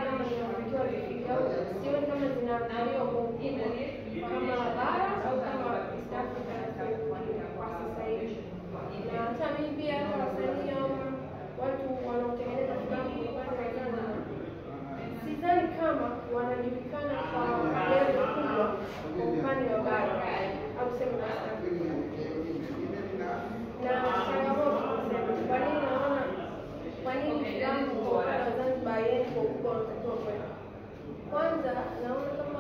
kama zinatakiwa zifike au sioni kama zinaangaliwa kwa ukubwa kama bara au kama East Africa kwa sasa hivi. Na hata mimi pia hata wasanii au watu wanaotengeneza filamu kwa upande wa Zanzibar sidhani kama wanajulikana kwa level kubwa kwa upande wa bara au sema East Africa na changamoto kusema, kwa nini naona, kwa nini filamu kwa upande wa Zanzibar haiendi kwa ukubwa unatakiwa kwenda? Kwanza naona kama